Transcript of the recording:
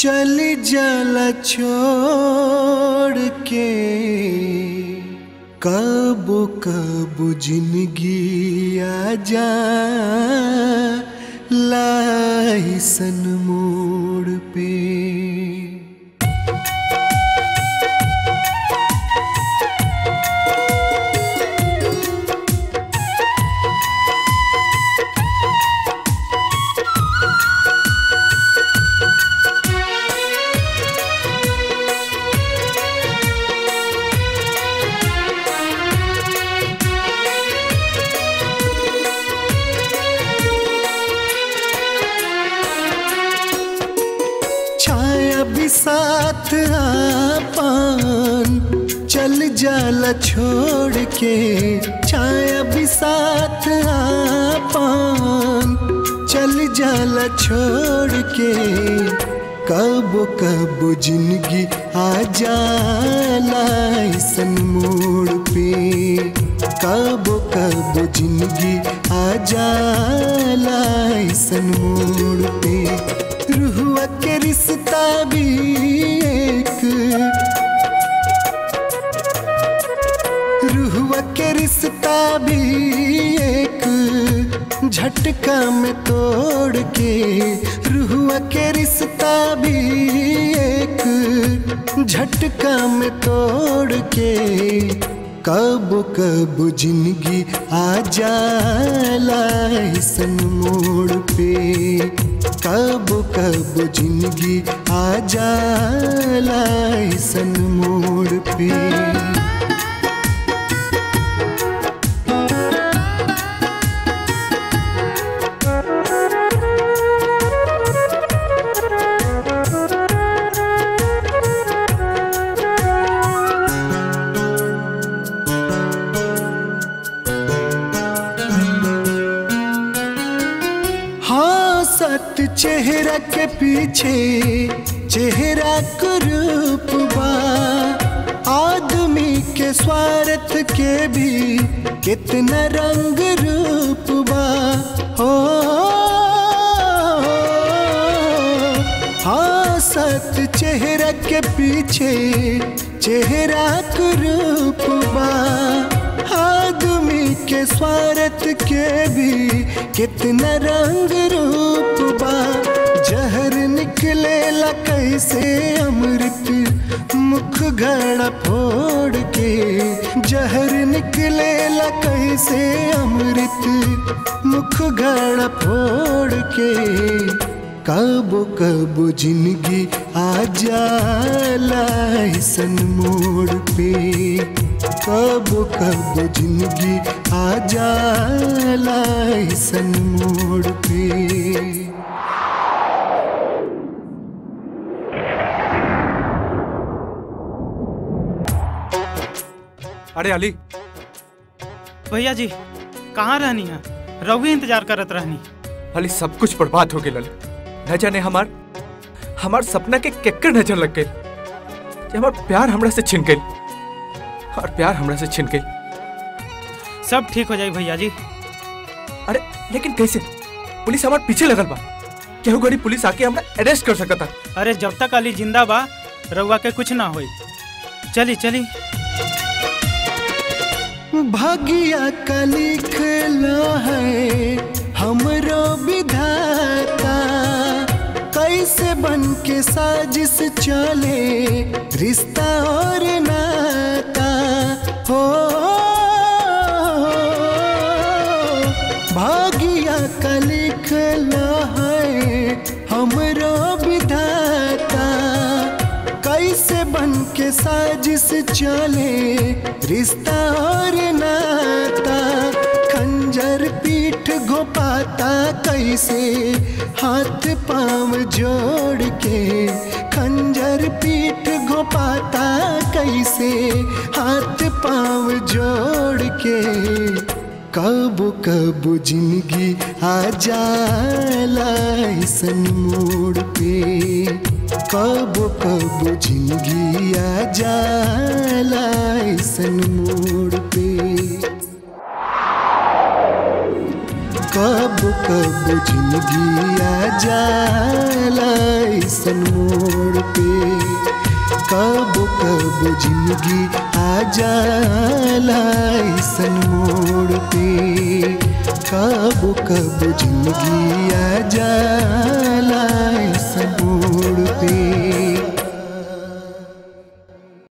चली जाला छोड़ के कब कब जिंदगी आ जा लाइसन मोड़ पे छाया भी साथ आपन चल जाला छोड़ के छाया भी साथ आपन चल जाला छोड़ के कब कब जिंदगी आ जाला ऐसन मोड़ पे कब कब जिंदगी आ जाला ऐसन मोड़ पे रुहुआ के रिश्ता भी एक रुहुआ के रिश्ता भी एक झटका में तोड़ के रुहुआ के रिश्ता भी एक झटका में तोड़ के कब कब जिंदगी आ जाला ऐसन मोड़ पे कब कब जिंदगी आ जाला ऐसन मोड़ पे हाँ सत चेहरा के पीछे चेहरा का रूप बा आदमी के स्वार्थ के भी कितना रंग रूप बा हो हाँ सत चेहरा के पीछे चेहरा का रूप बा आदमी के स्वार्थ के भी कितना रंग रूप बा जहर निकले ला कैसे अमृत मुख घड़ा फोड़ के जहर निकले ला कैसे अमृत मुख घड़ा फोड़ के कब कब जिंदगी आ जाला ऐसन मोड़ पे कब कब जिंदगी आ जाला ऐसन मोड़ पे अरे अली भैया जी कहाँ रहनी है रघु इंतजार करत रहनी अली सब कुछ बर्बाद हो गया न जाने हमार हमार सपना के केकर नजर लग गई कि हमार प्यार हमरा से छिन गई और प्यार हमरा से छिन गई सब ठीक हो जाए भैया जी अरे लेकिन कैसे पुलिस हमार पीछे लगल बा केहू गड़ी पुलिस आके हमरा अरेस्ट कर सकता अरे जब तक अली जिंदा बा रउआ के कुछ ना होई चली चली भागिया का लिखला है हमरो विधाता कैसे बन के साजिश चले रिश्ता और नाता हो भागिया का लिखला है हमरो विधाता कैसे बन के साजिश चले रिश्ता और नाता खंजर पीठ घोपाता कैसे हाथ पांव जोड़ के खंजर पीठ घोपाता कैसे हाथ पांव जोड़ के कब कब जिंदगी आ जाला ऐसन मोड़ पे कब कब जिंदगी आ जाला ऐसन मोड़ पे कब कब जिंदगी आ जाला ऐसन मोड़ पे कब कब जिंदगी आ जाला ऐसन मोड़ पे कब कब जिंदगी आ जाला